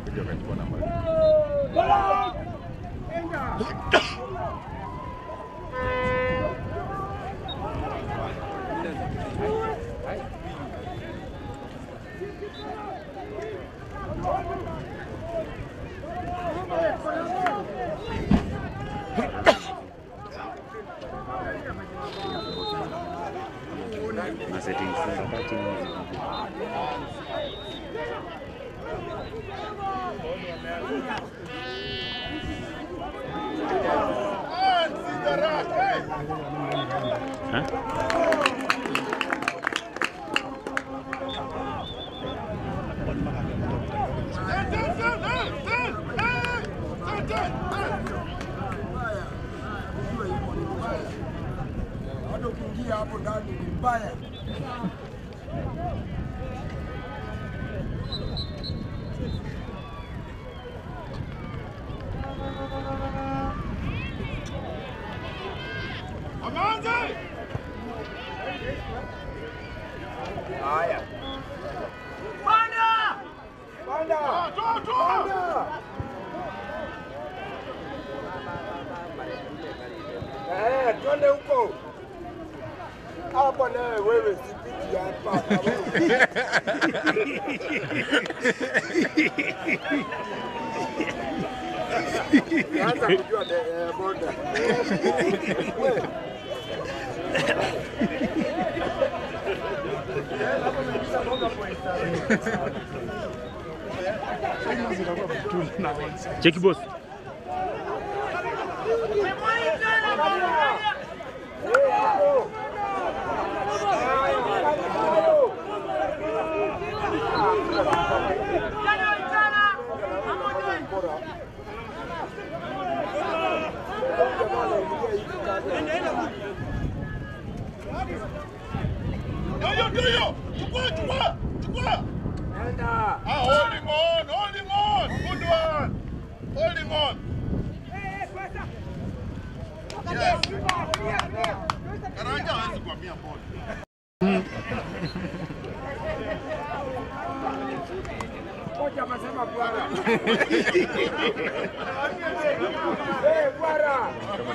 wakakuja wakachukua namba. na settings za kati Ha? Hata ukiingia hapo ndani ni mbaya. Haya. Panda! Panda! Panda! Eh, twende huko. Hapa naye wewe sipiti hapa. Anza kujua de- eh, boda. Wewe. Cheki boss. Eh, hapo. Doyo, doyo! Chukua, chukua! Chukua! Enda. Ah, holding on, holding on! Good one! Holding on! Yes. Karanja hawezi kuhamia ball. Kocha amesema bwana. Eh, bwana.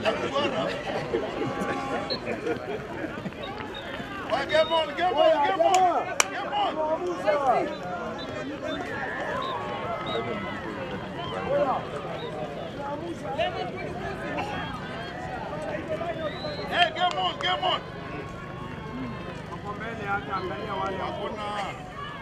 Well, game on, game Oya, on, game on! jamaa. Game on! Muamuza. Oya. Hey, game on, game on! Hapo mbele hata angalia wale hapo. Hakuna.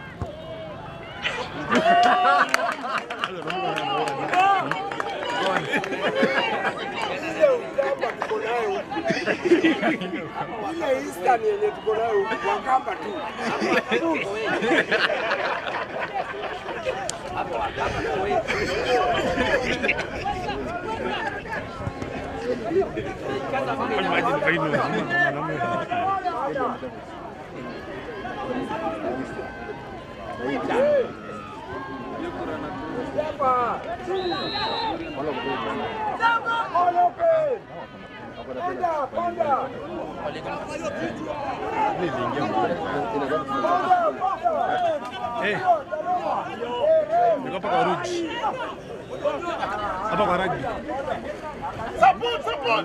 Ile ujamba tuko nayo huku. Ile Eastern yenye tuko nayo huku, Wakamba tu. Hapa. All open. Panda, panda. Panda, panda. Eh. Niko hapa kwa Ruji. Hapa kwa rugby. Support, support!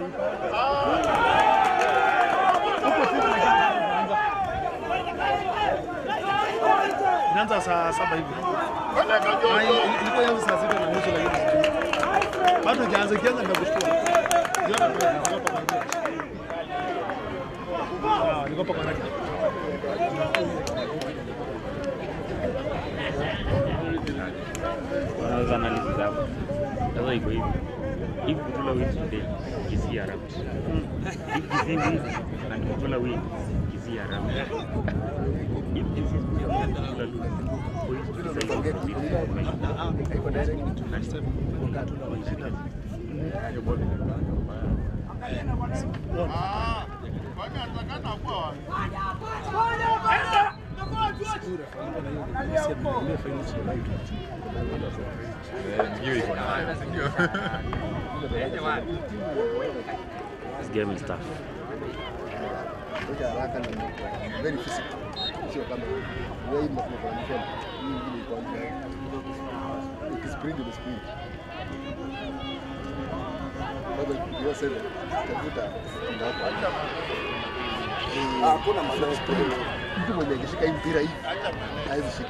Inaanza saa saba hivi. Peleka Ah, Jojo! ili- Ilikuwa ianze saa sita na nusu lakini sijui. Bado ikianza ikianza nitakushtua. Jiona kule niko hapa kwa rugby. Ah, niko hapa kwa rugby. Unaweza analysis hapo. Sasa iko hivi. If Kutula wins today, Kisii are out. If Kisii wins and Kutula wins, Kisii are out. If Kisii wins and Kutula lose, points to decide who proceeds to the final. And Ah, kwani atakana kuwa wapi? This game is tough. Very physical. sio kama hiyo. Wewe hii mnakuwa kwa mfano. Hii ingine iko nje. Ukisprint ni sprint. Bado hiyo sasa tafuta ndapo. Hakuna madhara. Mtu mwenye akishika hii mpira hivi hawezi shika.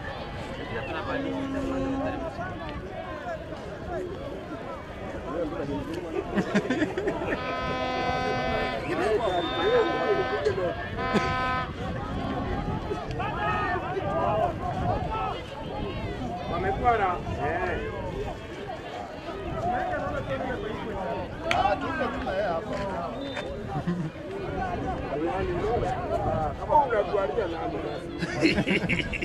Wamepora. Eh. Ah, tuko tuna yeye hapa. Ah, Kama unatualia nani basi.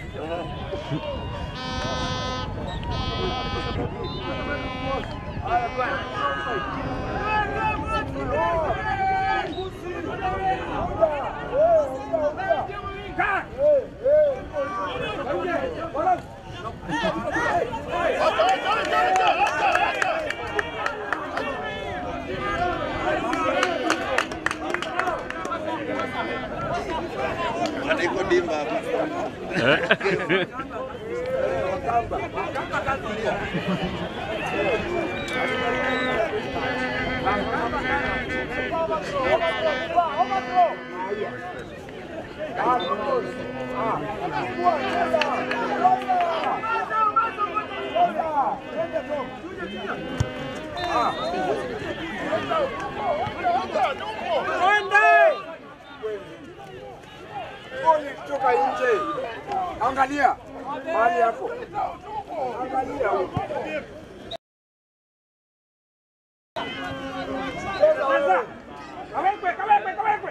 Goli kutoka nje. Angalia mahali yako. Angalia huko. Sasa, kawekwe, kawekwe, kawekwe.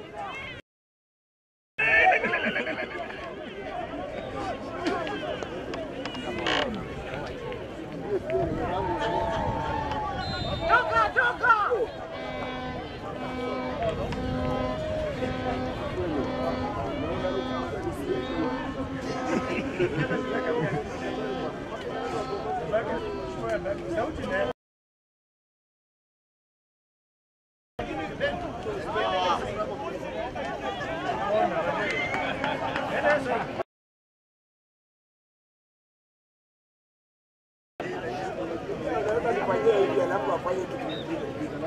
Naweza nifanyie hivi alafu afanye kitu kingine.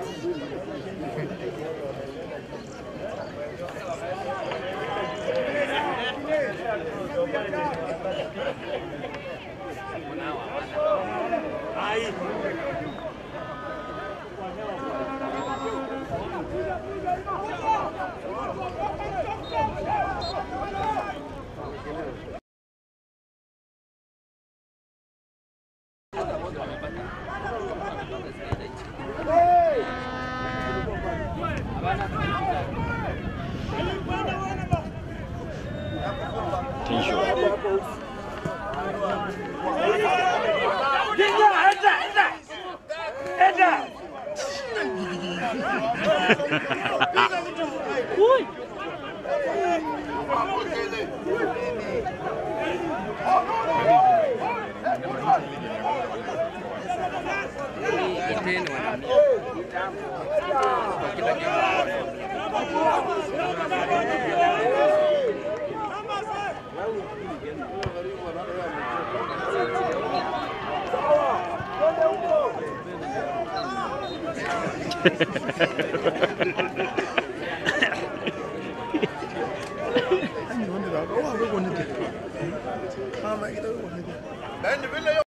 Yaani vile hiyo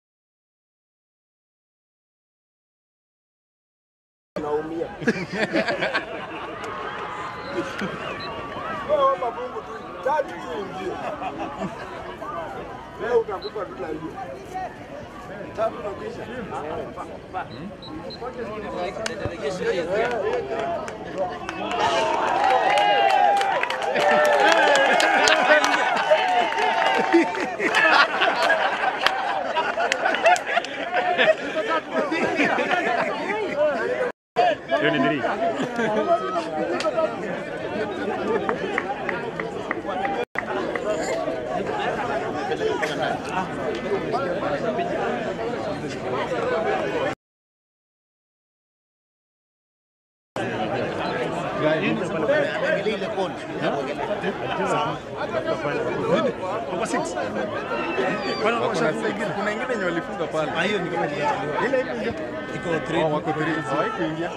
naumia. Wewe omba Mungu tu tatu tu ingie. Leo utakufa tu na hiyo. Tatu na kisha. Hiyo ni nini? call. Kwa six. Bwana Kuna washafunga six, ingine. kuna ingine yenye walifunga pale. Ah, hiyo ni kama iliachiliwa. Ile ile ile. Iko 3. Oh, wako three. Hawaikuingia.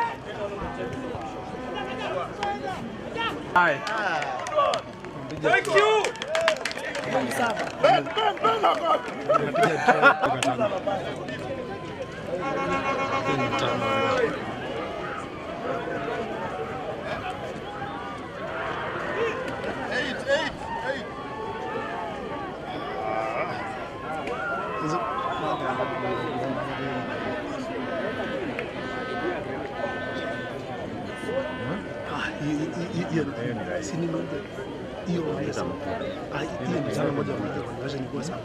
Eight, eight, eight. Ah, hiyo hiyo hiyo si ni moja. Hiyo ongeza. Ah, hiyo ni sana moja moja kwa version ilikuwa sawa.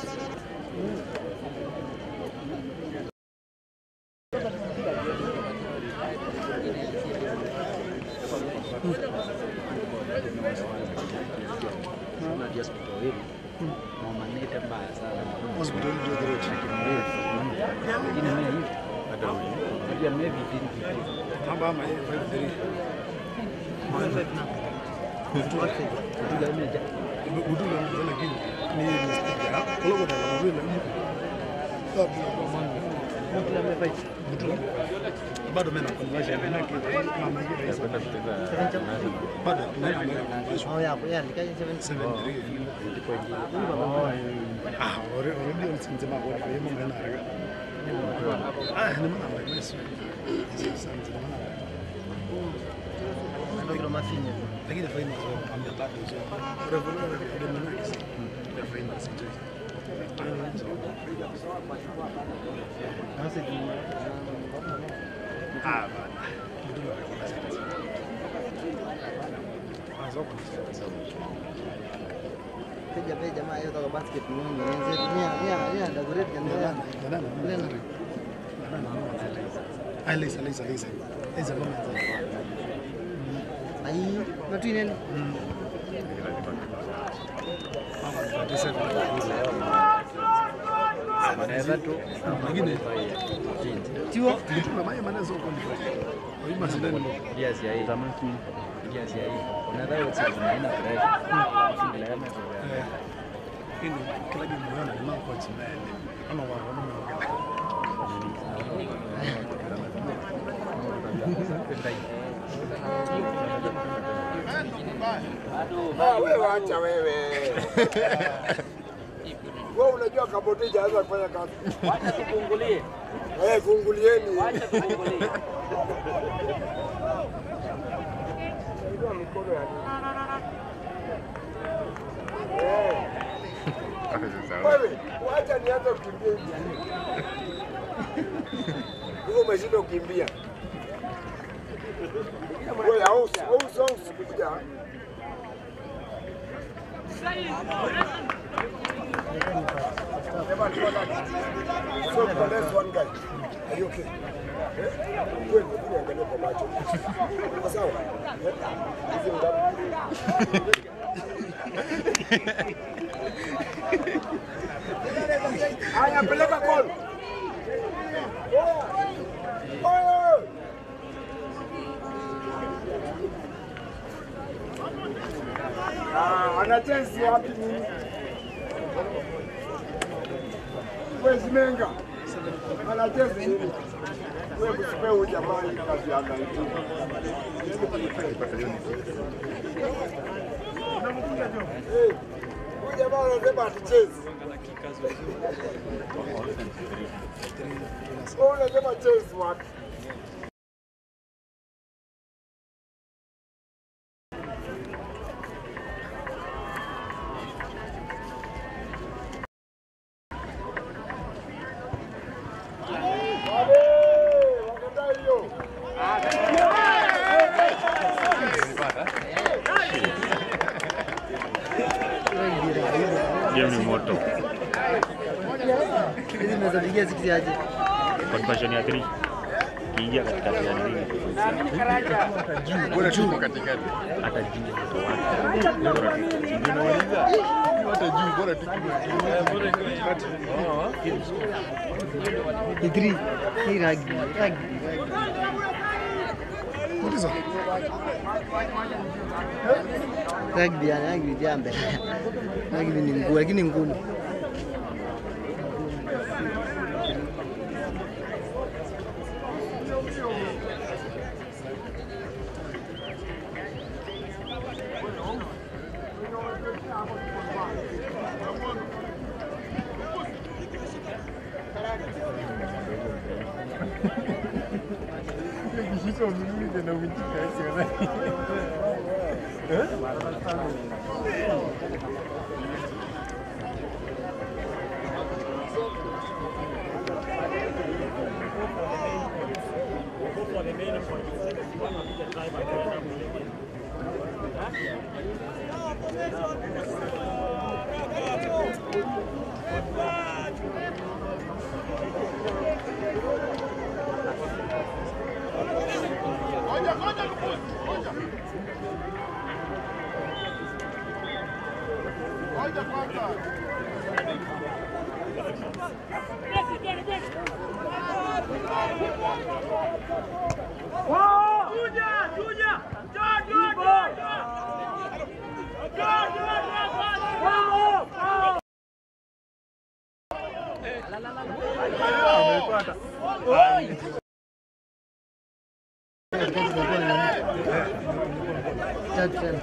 Hospital ndio direct. Hapa ama hiyo 53. Buduga mzee lakini ni ni sticker. Kulogo na vile. Bado mimi na conversion na mama yake Kwenda kucheza bado tunaenda conversion. Oh, ya, ya, nikaja 7 Ah, ore ore ndio msinzima kwa kwa yemo ngana haraka. Ah, ni mwana wa Yesu. Sasa mzima mwana. ndio kilo mafinya. Lakini faida zao ambia tatu hizo. Ore ore ore ore mwana kesi. Ndio faida sije. Sasa ni Ah, bana. Buduga kwa sasa. Ah, zoko ni sawa. peja peja jamaa hiyo toka basket ni nini? Ni nia nia nia ndio great kan Ndio dia. nani? Ndio nani? Ndio nani? Ah, Lisa, Lisa, Lisa. Lisa mama nzuri. Ai, na tu nini? Mama 27. Mwingine Tiwa. tulituma maji maana sio kwa ndio. Hii mashindano ndio. Hii ni kila kitu unaona ni mambo kwa chini. Ama wa wa Ah, wewe wacha wewe. Wewe unajua kaboti haweza kufanya kazi. Wacha tufungulie. Eh, fungulieni. Wacha tufungulie. Inua mikono ya Eh, Wewe, wacha nianze kukimbia hivi. Wewe umeshinda kukimbia. Wewe au au au kuja. Never do that. So the next one guy. Are you okay? Eh? Wewe ndio angalia kwa macho. Uko sawa? Eh? Hizi ngapi? Haya, peleka gol. Oye! Ah, anachezi wapi nini? Wewe Zimenga. Anachezi nini? Wewe kusipe huyu jamani kazi ya kaiti. Eh, Huyu jamaa anasema hatuchezi. Wewe unasema chezi wapi? Wale, wakataa hiyo. Game ni moto. Hizi zinaweza pigia six aje. Conversion ya 3. Kiingia katikati ya nini? Bora tuko katikati. Hata juu kwa watu. Ndio nauliza. Hata juu bora tuko katikati. Ni three. Ni rugby. Rugby. hizo? Rugby yani rugby jambe. Rugby ni ngumu lakini ngumu. Ngoja, ngoja Lukuzi, ngoja. Ngoja kwanza. Tatu tena.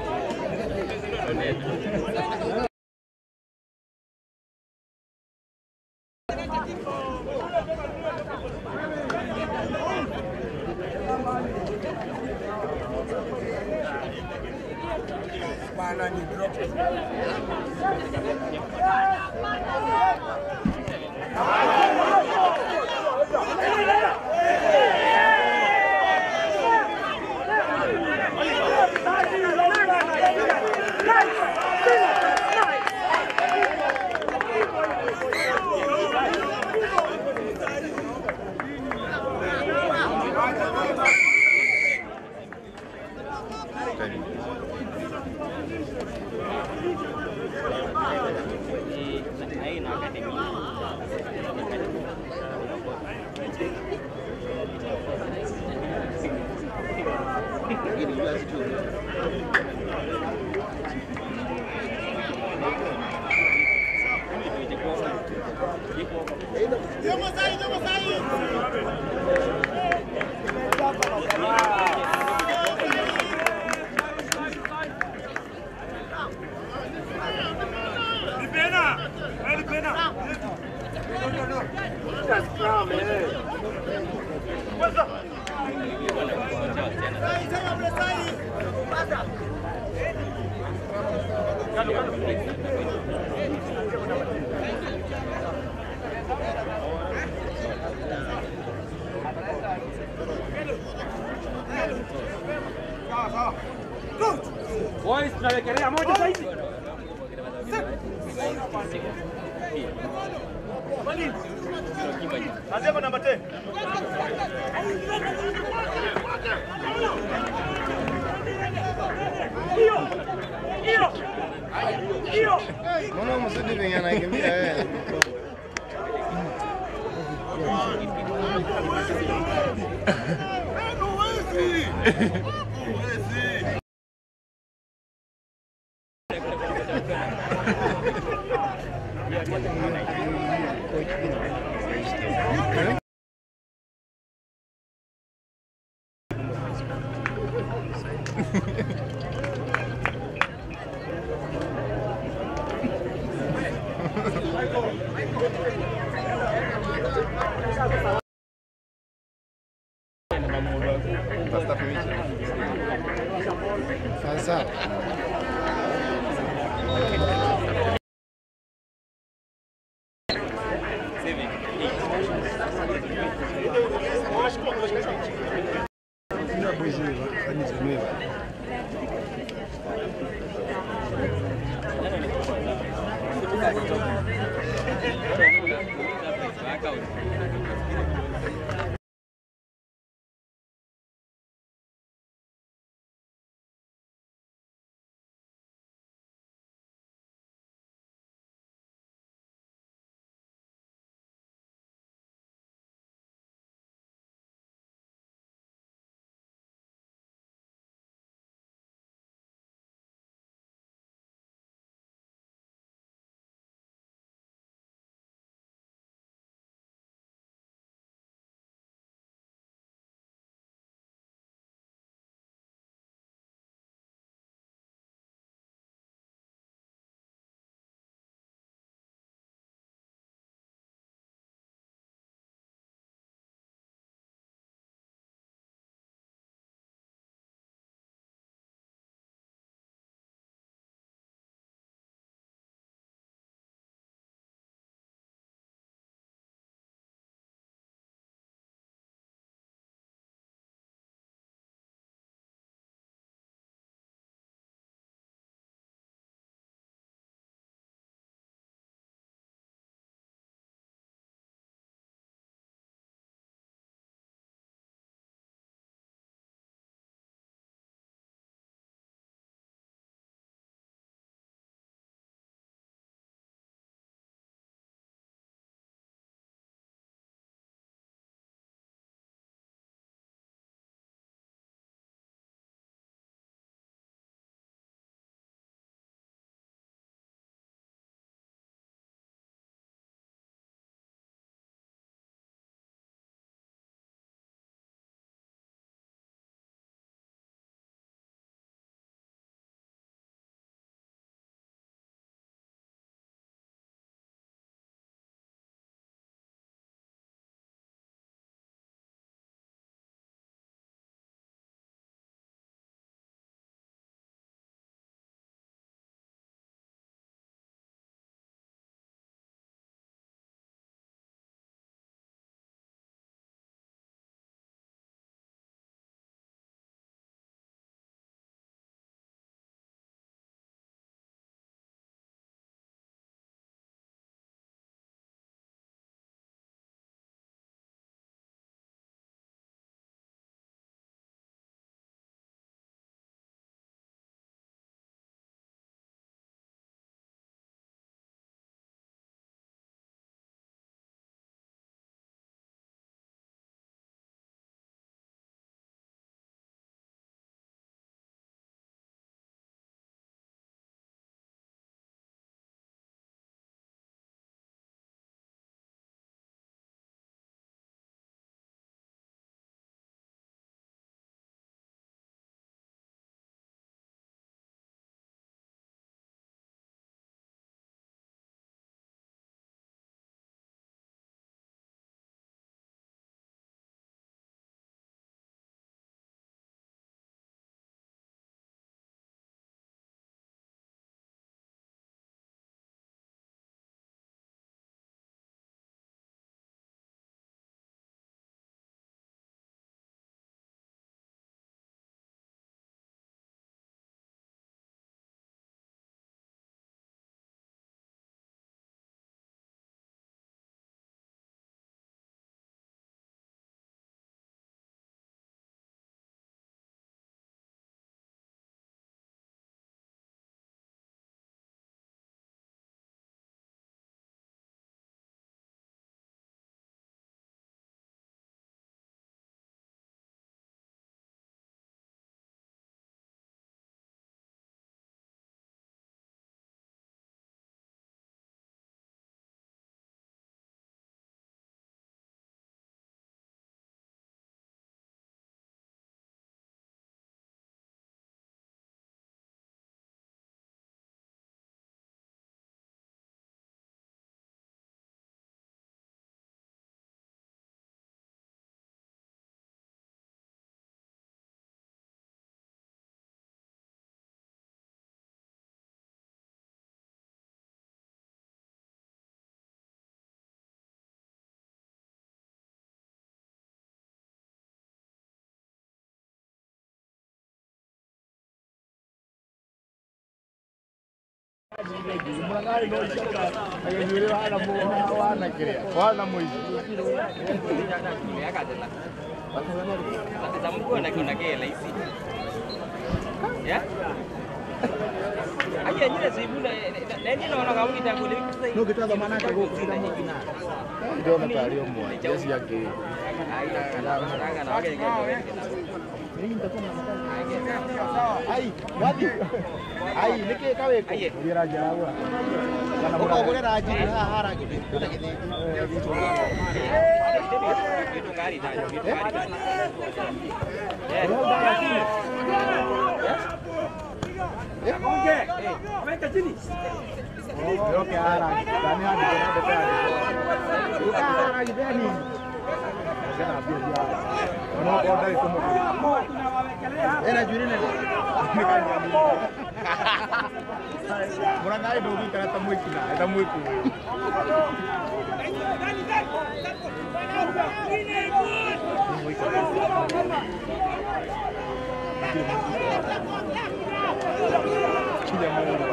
Boys, tunawekelea moja saizi. Nasema namba 10. Mbona mzidi venye anakimbia wewe? Sasa Ila boys hivi, kanisa mwewe. Zamkuwa na kuna kile hizi. Ya? Aje nyile zibuna nani naona kama kitangule No kitanda maana yake huko kila mtu na. Ndio na tario mwa. Jesi yake. Ai, wapi? Ai, nike kawe ko. Ngira jawa. Kana kwa kwa raji ha haraka. Kuna kile. Weka chini. Ndio ke haraka. Dani hadi kuna dekadi. Uka haraka gani? Kana pia dia. Ono order itu mo. Era juri na. Mura nai dogi kana tamu ikina. Tamu iku. Kija Mungu.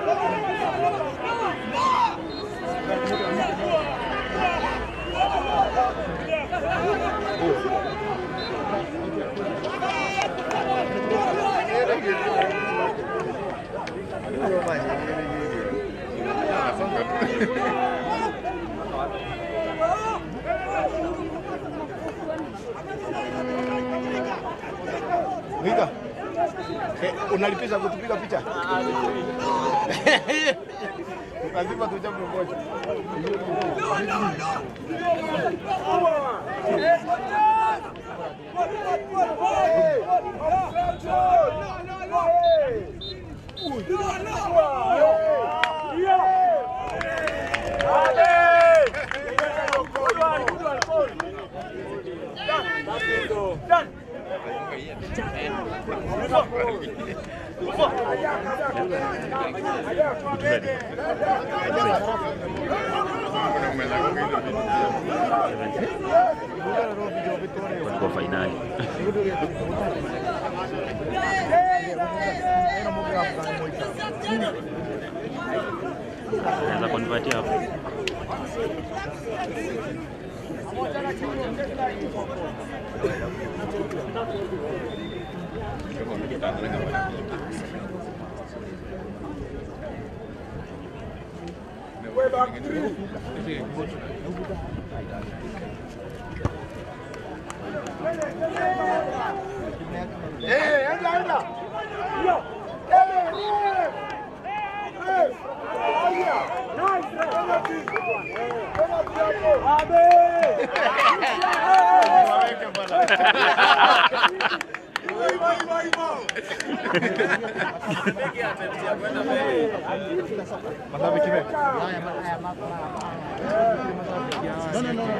Wika. Eh, unalipisha kutupiga picha? Lazima tuchape moja. Walikuwa fainali. Naweza kunipatia hapo. Eh, enda enda. Mashabiki wewe. No, no, no.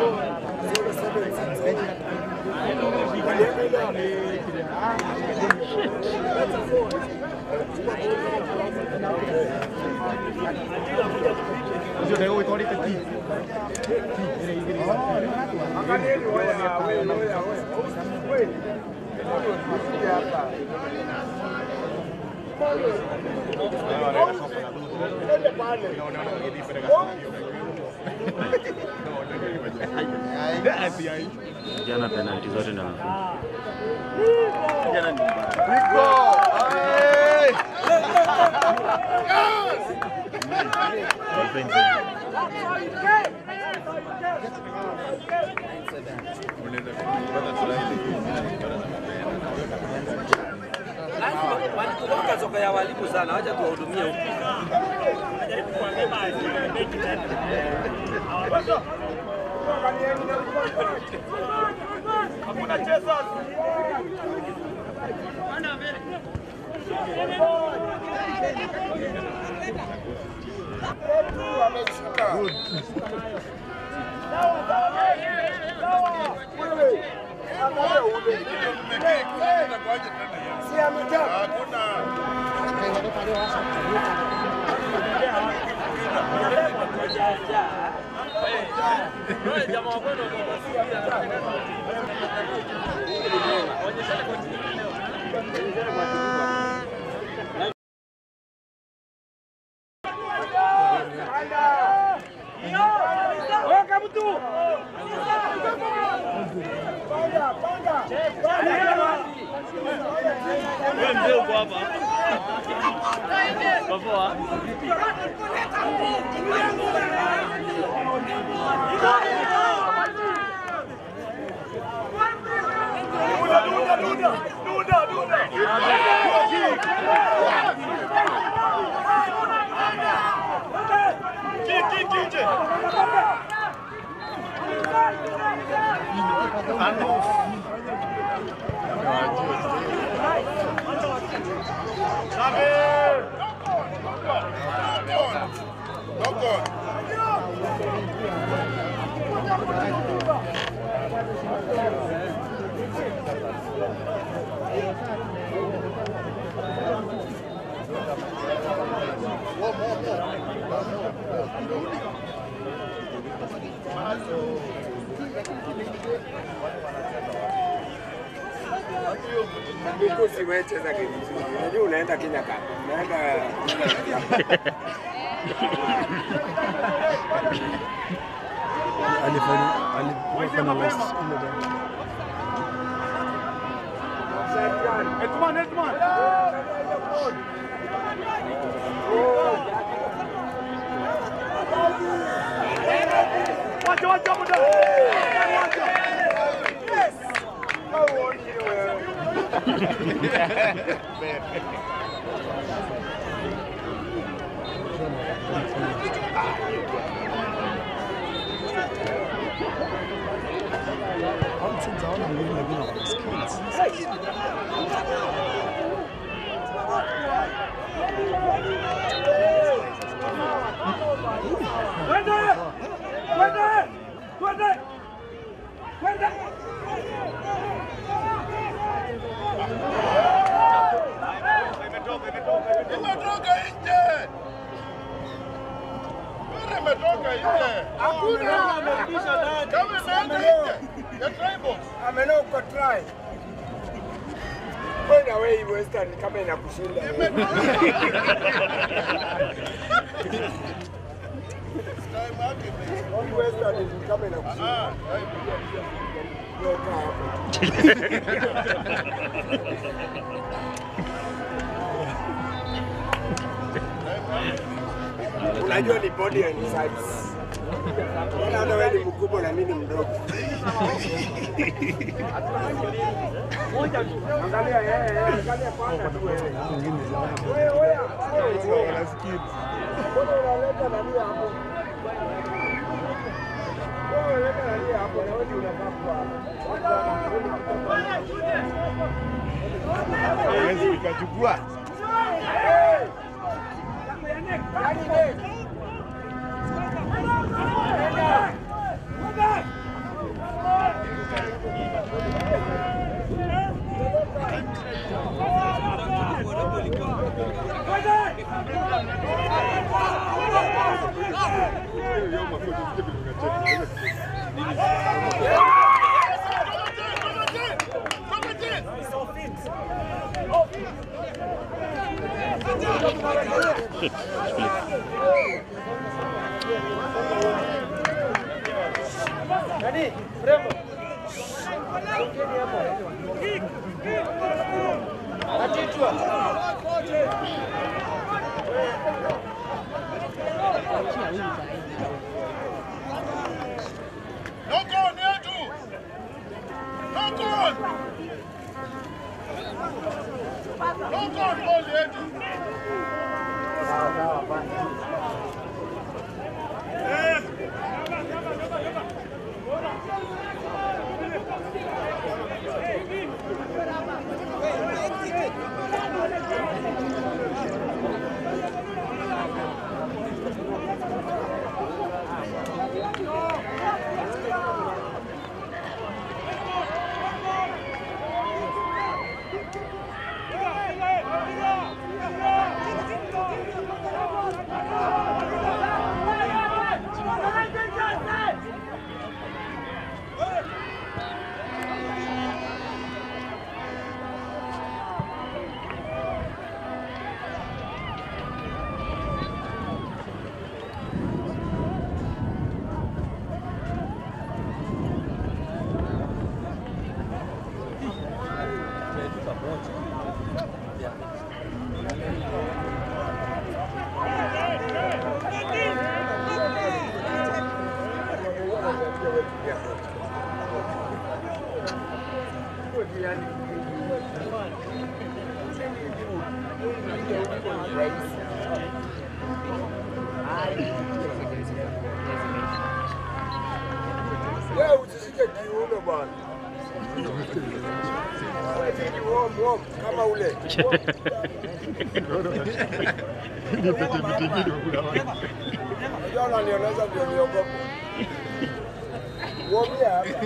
Sio leo iko ile kiti. Angalieni waya wewe wewe wewe. Usije hapa. Ende pale. Jana penalti zote ndio amefunga. Rico. Hey! Defense. Walikuwa soka ya walimu sana, wacha tuwahudumie huko. Si amejaa. Hakuna. Jamaa wa kwenu Wewe mzee uko hapa. Kwa poa. Knock on. Huku siwecheza game nzuri. Unajua unaenda Kenya Cup. Unaenda alifanya alifanya last ile game. All teams hawana nguvu lakini wana skills. Imetoka nje. Mpira imetoka nje. Hakuna. Kama imeenda nje. Ya tribal. amena uko try. Kwenda wewe Western kama inakushinda. Time yake ime- Hii Western ni kama inakushinda. Ah, Toka hapo. Unajua ni body and size. Mbona hata wewe ni mkubwa na mimi ni mdogo. Angalia yeye, yeye, angalia kwanza tu wewe. Wengine jamani. Wewe wewe. Mbona unaleta nani hapo? Wewe unaleta nani hapo na wewe unafaa kwa. Hawezi ukachukua. Knock on yetu. Knock on. Knock on ball yetu. kuingia kocha. Wewe usishike kiuno bwana. Wewe ni wom wom kama ule. Unajua unanioneza ndio niogope. Womia hapa.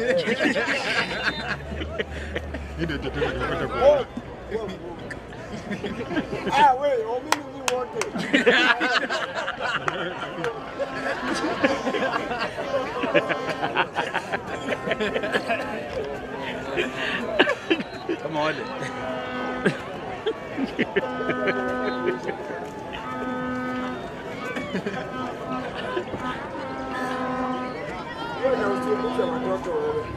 Wom. Wom. Ah, wewe, omini ni wote. Kama wale. Wewe na usiumize watoto wewe.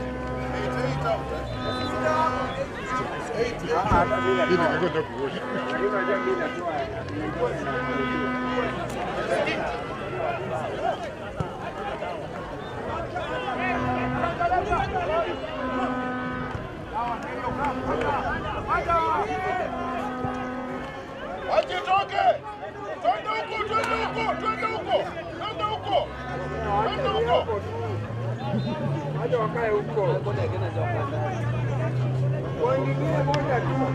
Ah, hata mimi natoa. Mimi najua mimi natoa. Asitoke. Twende huko, twende huko, twende huko. Twende huko. Twende huko. Wacha wakae huko. Waingilie moja tu.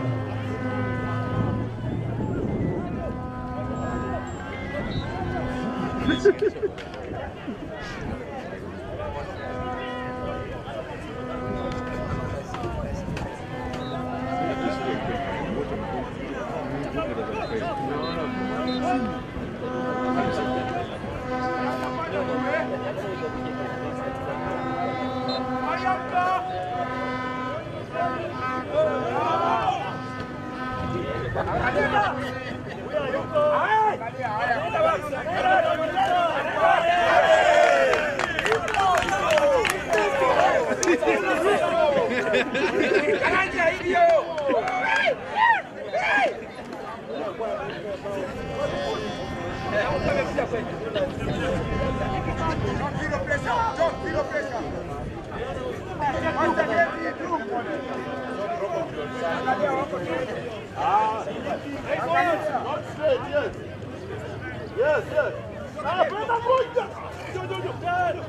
Not straight, yes. Yes, yes. Ah, brother, moja. Jo, jo, jo.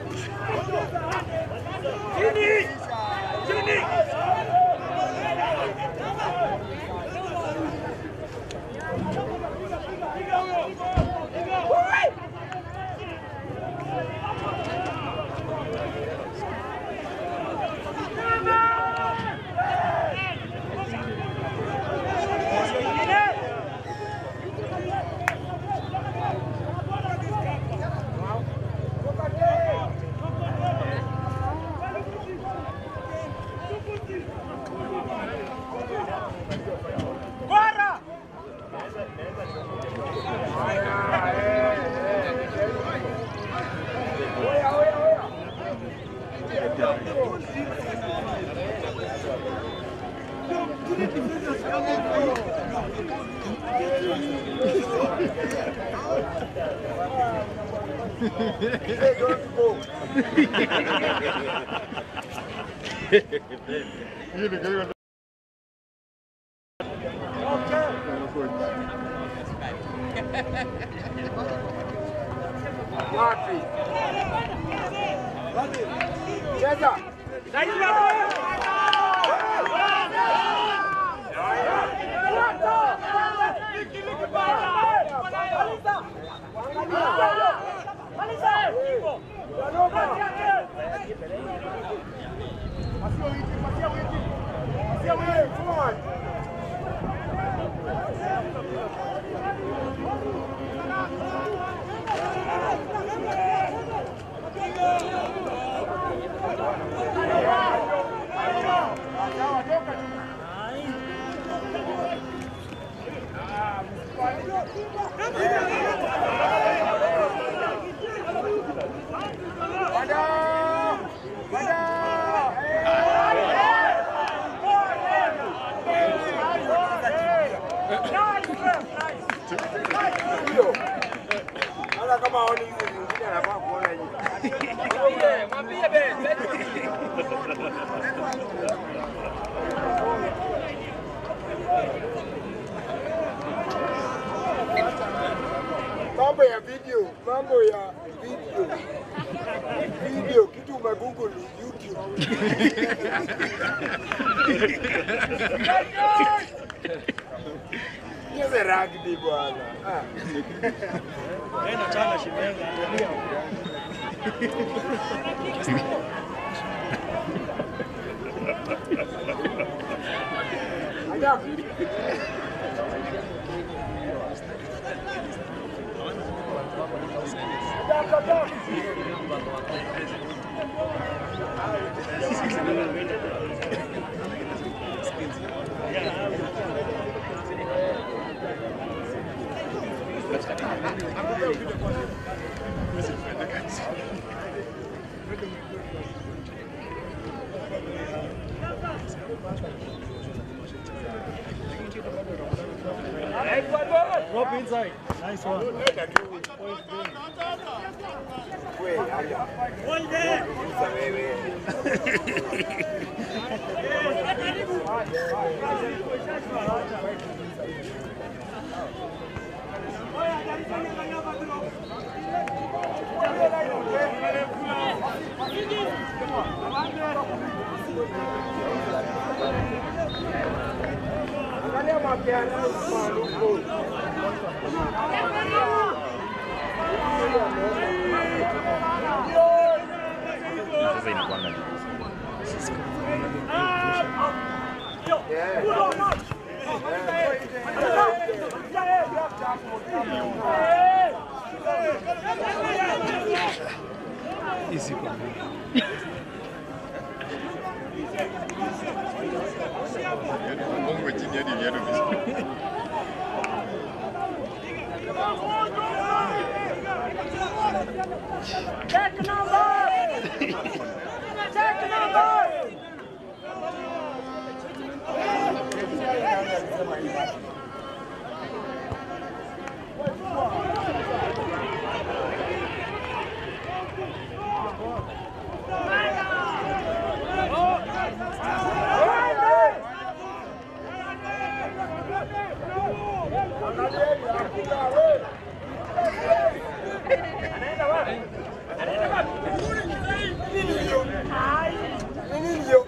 Chini. Chini. Hey, don't go. Wapi? Cheza. mambo ya video video, kitu umegoogle YouTube. Cheze rugby bwana. Ah. Drop inside. Nice one. We, haya. Sasa wewe. Angalia mapiano maarufu. Sasa inakuanga Easy kwa Mungu chini hadi viatu vizuri. Nini hiyo?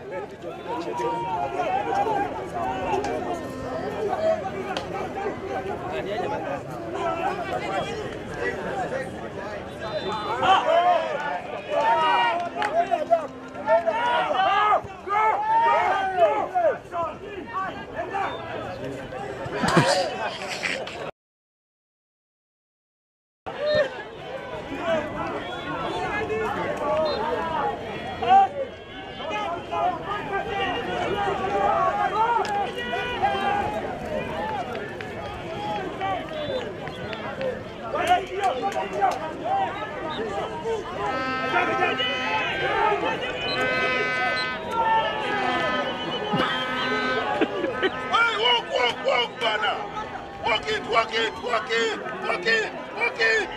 Hey, walk, walk, walk, bana. Walk it, walk it, walk it, walk it, walk it.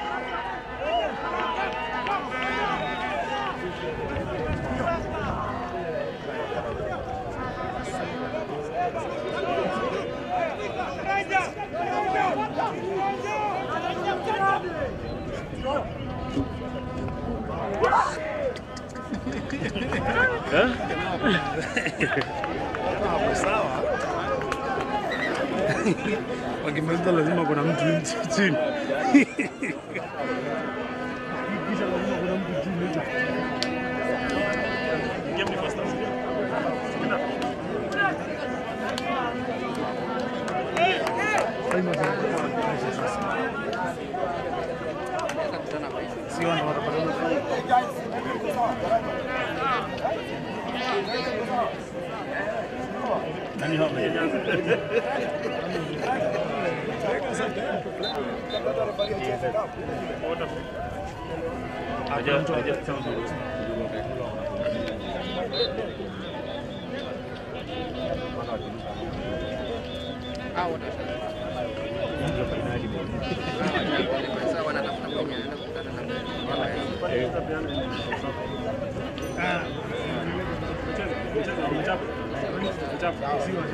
hapo sawa. Wakimaliza lazima kuna mtu nchi- chini. Kisha lazima kuna mtu chini. Sio ndo watapata nani hao? Haja- haja-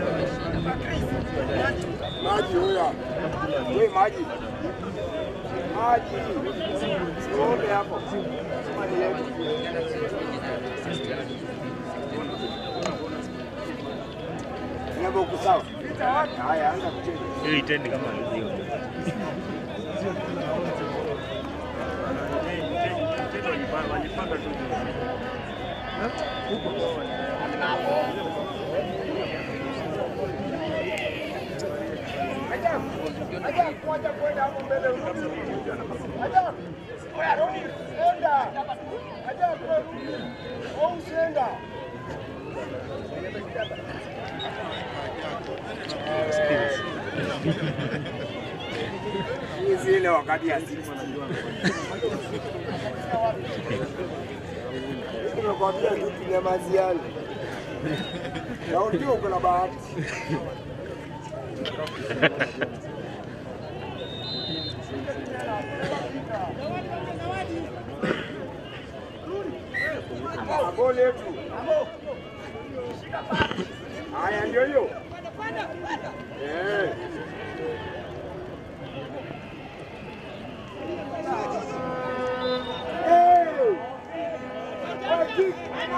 Maji huya. We maji. Maji. Ng'ombe hapo. Maji yetu. Ng'ombe uko sawa? Haya, anza kucheza. Hiyo itendi kama alizio. Walipanda tu. Hizi ile wakati ya sisi. Nimekwambia tu tunyamaziane. Na unajua uko na bahati. Goli yetu. Haya ndio hiyo. Eh. Hey! Hey!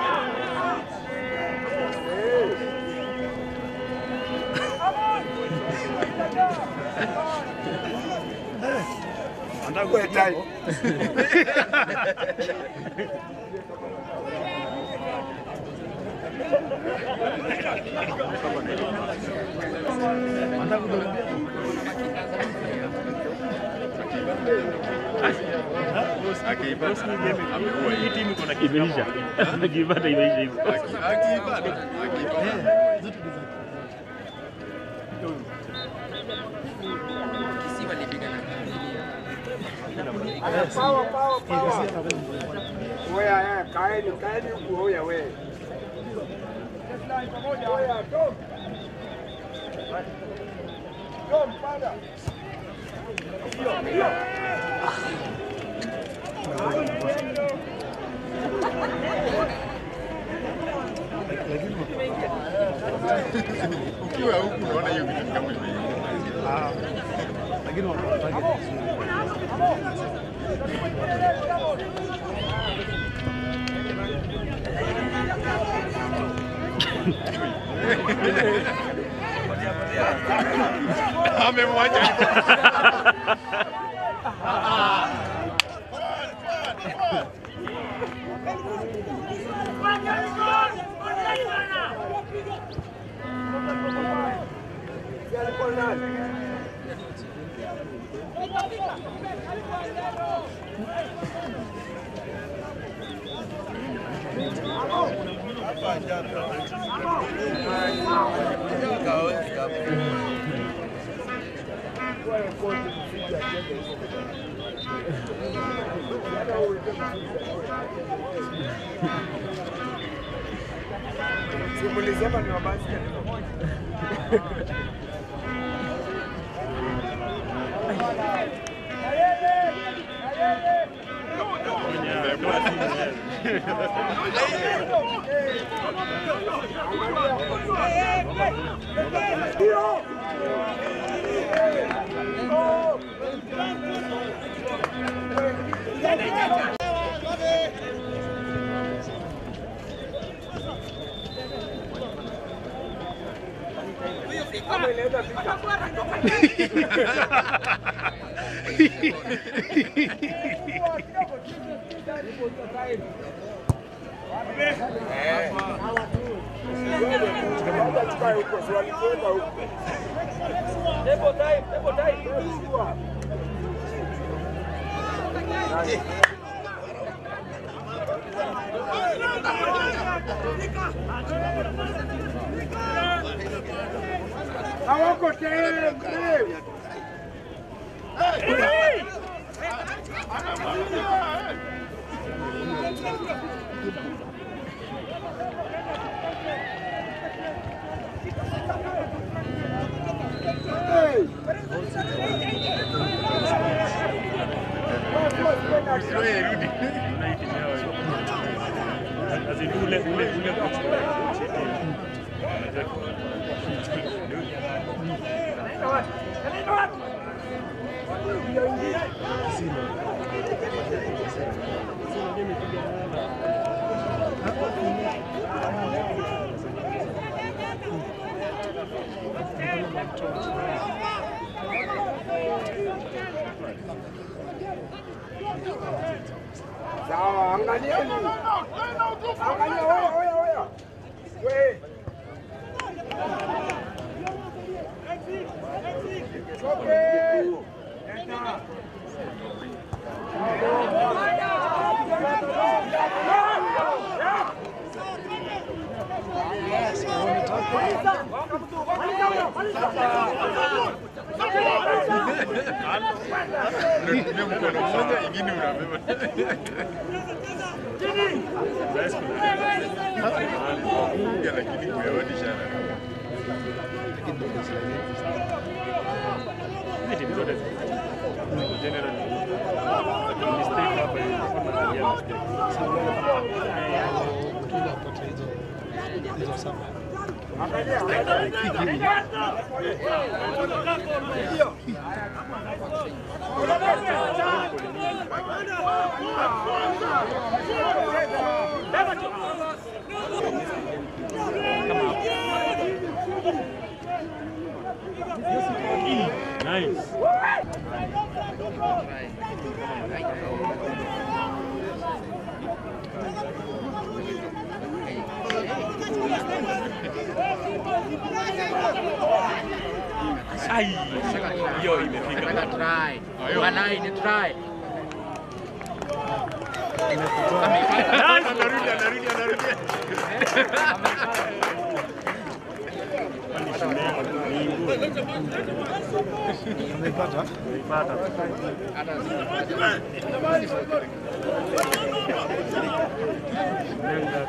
Wewe tai. Hii timu iko na kitu imeisha. Akipata imeisha hivyo. Pawa, pawa, pawa. Oya, eh, kaeni, kaeni huku, oya we. Oya, Tom. Tom, panda. Ukiwa huku unaona hiyo kitu kama imeisha. lakini wanataka Amemwacha hivyo. Alikuwa nani? Simulisema ni mabasi tukae huko, si walikwenda huko. Table time, table time. Hawako tayari. Wewe rudi. As in ule ule ule coach Sawa, angalieni. Angalia wewe, wewe, wewe. Wewe. Choke. Enda. Unatumia mkono mmoja, ingine unabeba. Kuja lakini kuyaonisha Hizi timu zote ziko general. Lakini mistake hapa ilikuwa tunaangalia mistake. Nice. Ai, hiyo imefika. Try. Walai ni try. Anarudi, anarudi, anarudi. Kwani shule yako ni ngumu. Unaipata? Umeipata. Nenda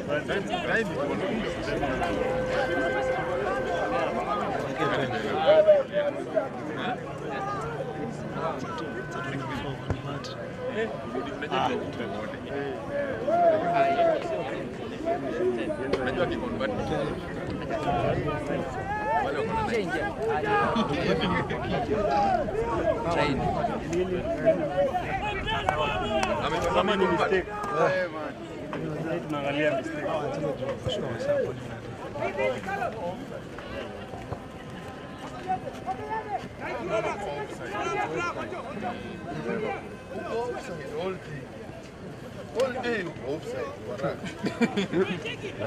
Unajua kikonvert wale wako na Change. Train. Kama ni ameconvert. mistake. Eh, man. Sasa tunaangalia mistake. All day. All day uko offside. Waraka.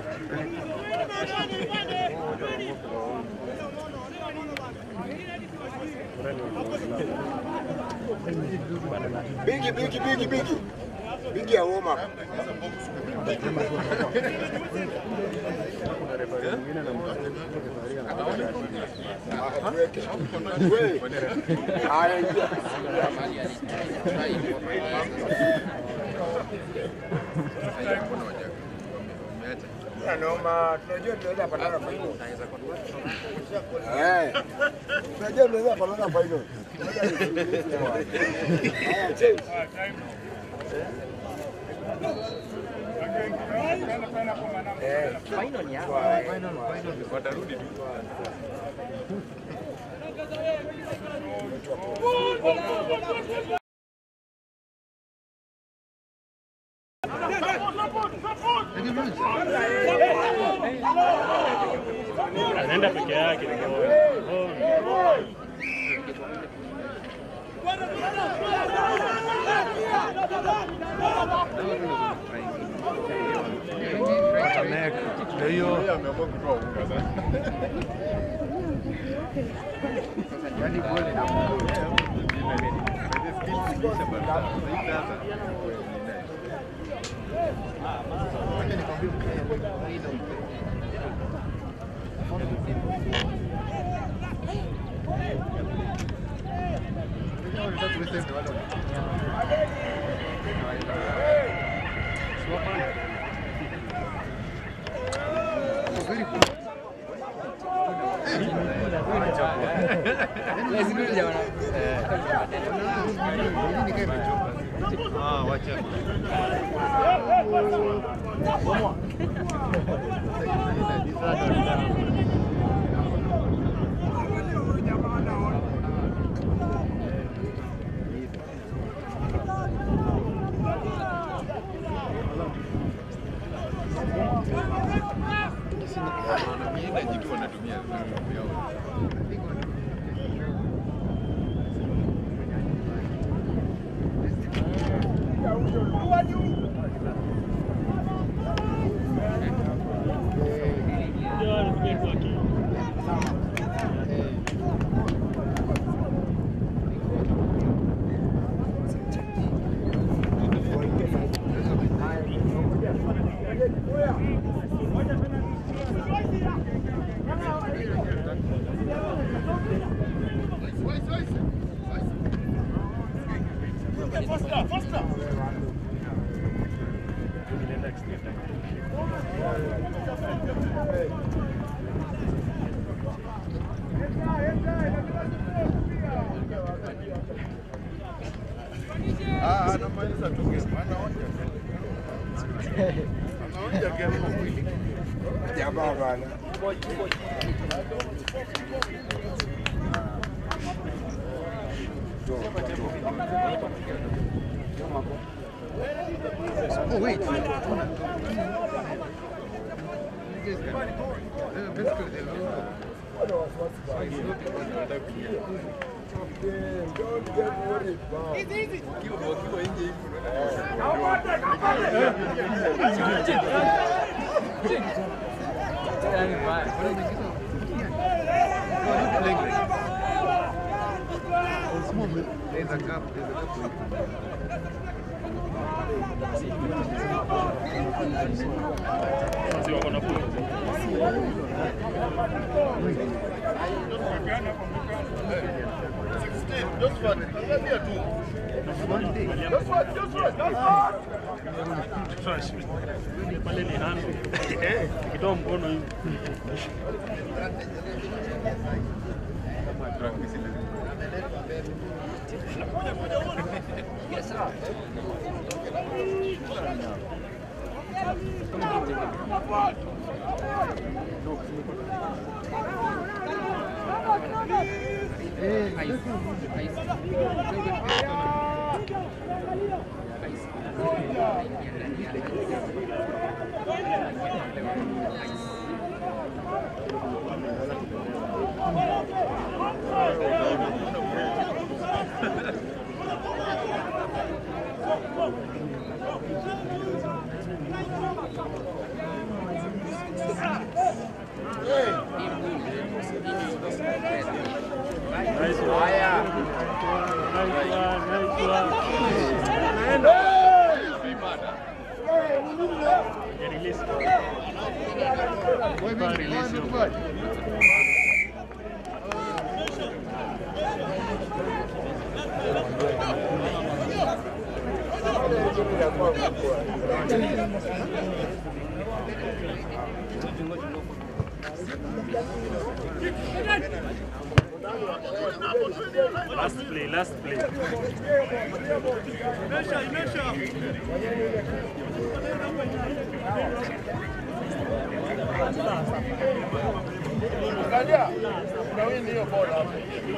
Bigi, bigi, bigi, bigi. Bigi ya warm up. Tuweke. Wewe. Haya, ingia. Ya noma, tunajua tunaweza patana final. Eh. Tunajua tunaweza patana final. Haya, change. Eh, Final ya. Watarudi tu. Anaenda peke yake. Oh. Tamek. Ndio hiyo. Yeye ameamua kutoa unga sasa. Lazima jamaa. Ah, wacha. Faster, faster. Ah, anamaliza tu game. Anaonja game. Anaonja game kwa mwili. Jamaa bana. Oh, wait. Don't get worried, wow. There's a gap, there's a gap. Sasa wako na point. Just one. Angalia tu. Just one, just one, just one. Pale ni hand. Ukitoa mkono hivi. Nice one. Nice one, nice one. Ya release. Pa release hiyo. Last play, last play. Angalia. Kuna windi hiyo bola hapo.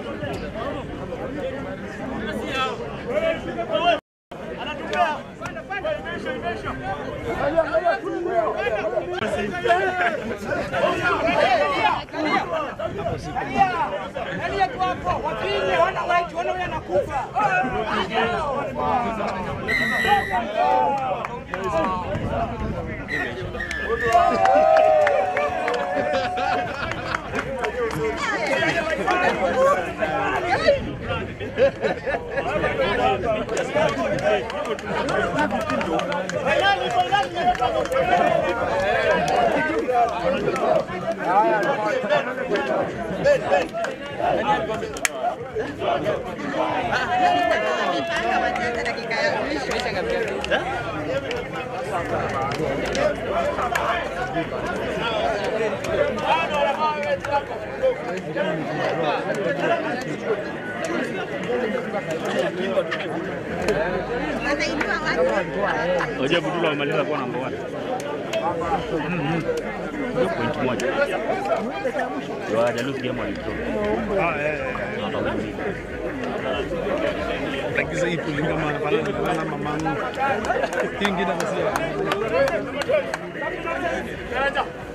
Oje Budula wamaliza kuwa namba 1. Ndio point moja. Ndio hawajalose game walidraw. Ah, eh, eh, eh. Wakawin. Tagisa ipo lingama pala na mamangu. Tinggi na kasi. Kaja.